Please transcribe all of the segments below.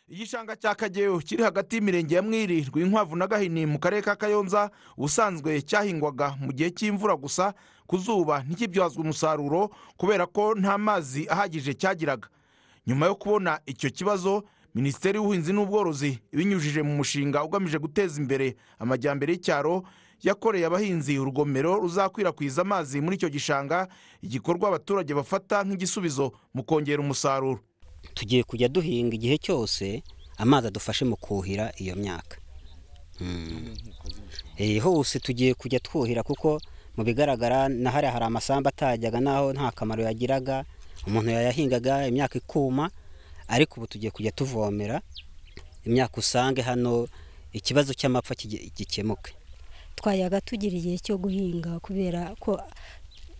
igishanga cya kageyo kiri hagati y'imirenge ya mwiri rwinkwavu na gahini mu karere ka kayonza ubusanzwe cyahingwaga mu gihe cy'imvura gusa ku zuba ntikibyazwe umusaruro kubera ko nta mazi ahagije cyagiraga nyuma yo kubona icyo kibazo minisiteri y'ubuhinzi n'ubworozi ibinyujije mu mushinga ugamije guteza imbere amajyambere y'icyaro yakoreye abahinzi urugomero ruzakwirakwiza amazi muri icyo gishanga igikorwa abaturage bafata nk'igisubizo mu kongera umusaruro tugiye kujya duhinga igihe cyose amazi adufashe mu kuhira iyo myaka Eh, hose tugiye kujya twuhira kuko mu bigaragara na hariya hari amasambu atajyaga naho nta kamaro yagiraga umuntu yayahingaga imyaka ikuma ariko ubu tugiye kujya tuvomera imyaka usange hano ikibazo cy'amapfa kige- gikemuke twayaga tugira igihe cyo guhinga kubera ko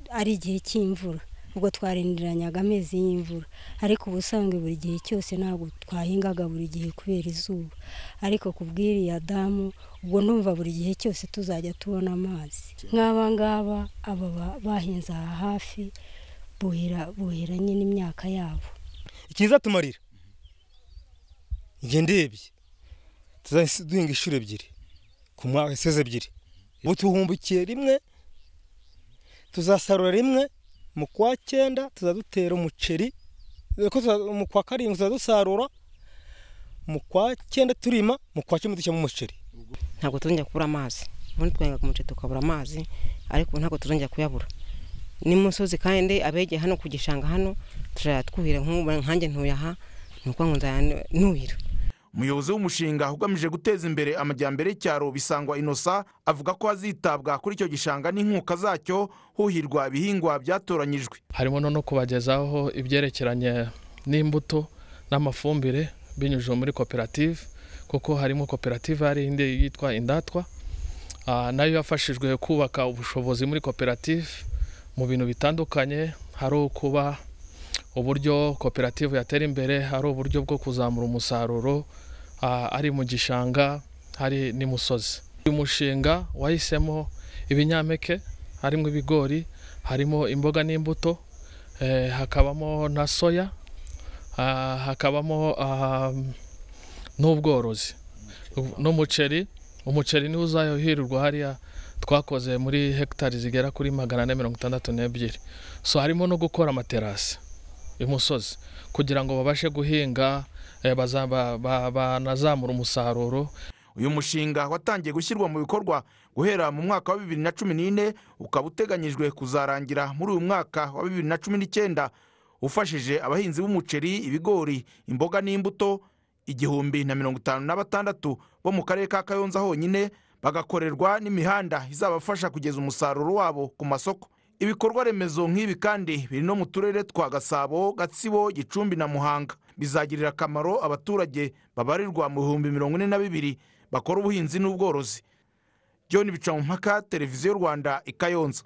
ari igihe cy'imvura ubwo twarindiranyaga amezi y'imvura ariko ubusanzwe buri gihe cyose ntabwo twahingaga buri gihe kubera izuba ariko ku bw'iriya damu ubwo numva buri gihe cyose tuzajya tubona amazi nk'aba ngaba aba ba- bahinze aha hafi buhira buhira nyine imyaka yabo ikizatumarira njye ndebye tuzahise duhinga inshuro ebyiri ku mwaka iseze ebyiri ubu tuhumbukiye rimwe tuzasarura rimwe mu kwa cyenda tuzadutera umuceri dore ko tuza- mu kwa karindwi tuzadusarura mu kwa cyenda turima mu kwa cumi dushyiramo umuceri ntabwo tuzongera kubura amazi ubundi twahingaga umuceri tukabura amazi ariko ubu ntabwo tuzongera kuyabura n'imusozi kandi abegeye hano ku gishanga hano turajya twuhira nk'ubu nkanjye ntuyaha ni ukuvuga ngo nzajya nuhira umuyobozi w'umushinga ugamije guteza imbere amajyambere y'icyaro bisangwa inosa avuga ko hazitabwa kuri icyo gishanga n'inkuka zacyo huhirwa ibihingwa byatoranyijwe harimo no kubagezaho ibyerekeranye n'imbuto n'amafumbire binyujije muri koperative kuko harimo koperative hari indi yitwa indatwa Ah, nayo yafashijwe kubaka ubushobozi muri koperative mu bintu bitandukanye hari ukuba uburyo koperative yatera imbere hari uburyo bwo kuzamura umusaruro ah, ari mu gishanga hari n'imusozi uyu mushinga wahisemo ibinyampeke harimo ibigori harimo imboga n'imbuto eh, hakabamo na soya ah, hakabamo ah, n'ubworozi n'umuceri umuceri niwo uzahirirwa hariya twakoze muri hegitari zigera kuri magana ane mirongo itandatu n'ebyiri so harimo no gukora amaterasi imusozi kugira ngo babashe guhinga eh, baza- ba- ba- banazamura umusaruro uyu mushinga watangiye gushyirwa mu bikorwa guhera mu mwaka wa bibiri na cumi n'ine ukaba uteganyijwe kuzarangira muri uyu mwaka wa bibiri na cumi n'icyenda ufashije abahinzi b'umuceri ibigori imboga n'imbuto igihumbi na mirongo itanu na batandatu bo mu karere ka kayonza honyine bagakorerwa n'imihanda izabafasha kugeza umusaruro wabo ku masoko ibikorwa remezo nk'ibi kandi biri no mu turere twa gasabo gatsibo gicumbi na muhanga bizagirira akamaro abaturage babarirwa mu bihumbi mirongo ine na bibiri bakora ubuhinzi n'ubworozi john bicamumpaka televiziyo rwanda i kayonza